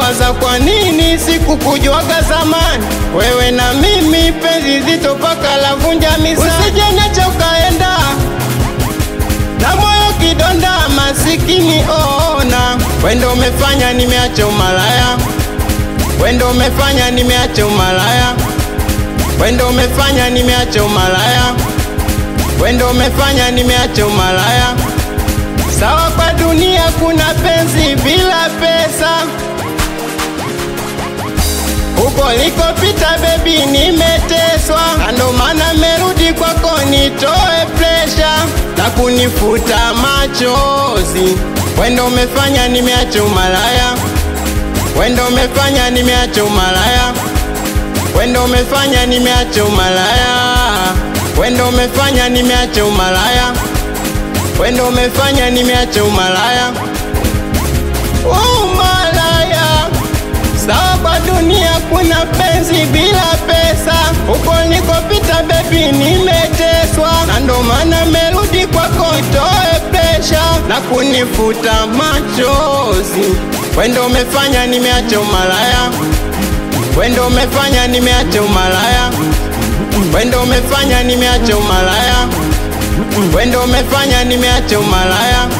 nawaza kwa nini sikukujuaga zamani, wewe na mimi penzi zito paka la vunja mizani, usije niacha ukaenda na moyo kidonda, masikini ona, wendo umefanya nimeacha umalaya, wendo umefanya nimeacha umalaya, wendo umefanya nimeacha umalaya, wendo umefanya nimeacha umalaya. Sawa, kwa dunia kuna penzi bila pesa, huko likopita bebi nimeteswa, na ndo maana merudi kwako nitoe presha na kunifuta machozi. Wendo umefanya nimeacha umalaya, wendo umefanya nimeacha umalaya, wendo umefanya nimeacha umalaya, wendo umefanya nimeacha umalaya, wendo umefanya nimeacha umalaya, umalaya. Sawa, kwa dunia kuna penzi bila pesa, huko nikopita bebi nimeteswa, na ndo maana merudi kwako itoe presha na kunifuta machozi. Wendo umefanya nimeacha umalaya, wendo umefanya nimeacha umalaya, wendo umefanya nimeacha umalaya, wendo umefanya nimeacha umalaya,